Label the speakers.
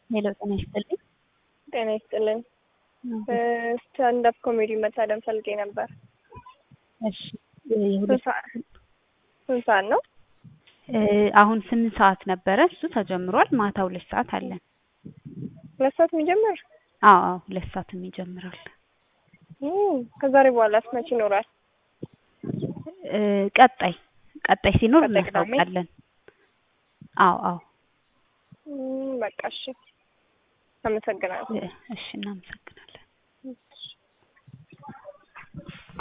Speaker 1: ሄሎ ጤና ይስጥልኝ።
Speaker 2: ጤና ይስጥልን። ስታንዳፕ ኮሜዲ መታደም ፈልጌ ነበር።
Speaker 1: እሺ የሁለት
Speaker 2: ስንት ሰዓት ነው?
Speaker 1: አሁን ስምንት ሰዓት ነበረ እሱ ተጀምሯል። ማታ ሁለት ሰዓት አለን።
Speaker 2: ሁለት ሰዓት የሚጀምር?
Speaker 1: አዎ አዎ ሁለት ሰዓትም ይጀምራል።
Speaker 2: ከዛሬ በኋላስ መቼ ይኖራል?
Speaker 1: ቀጣይ ቀጣይ ሲኖር
Speaker 2: ቀጣይ ቅዳሜ?
Speaker 1: እናስታውቃለን። አዎ አዎ
Speaker 2: በቃ እሺ። አመሰግናለሁ።
Speaker 1: እሺ እናመሰግናለን።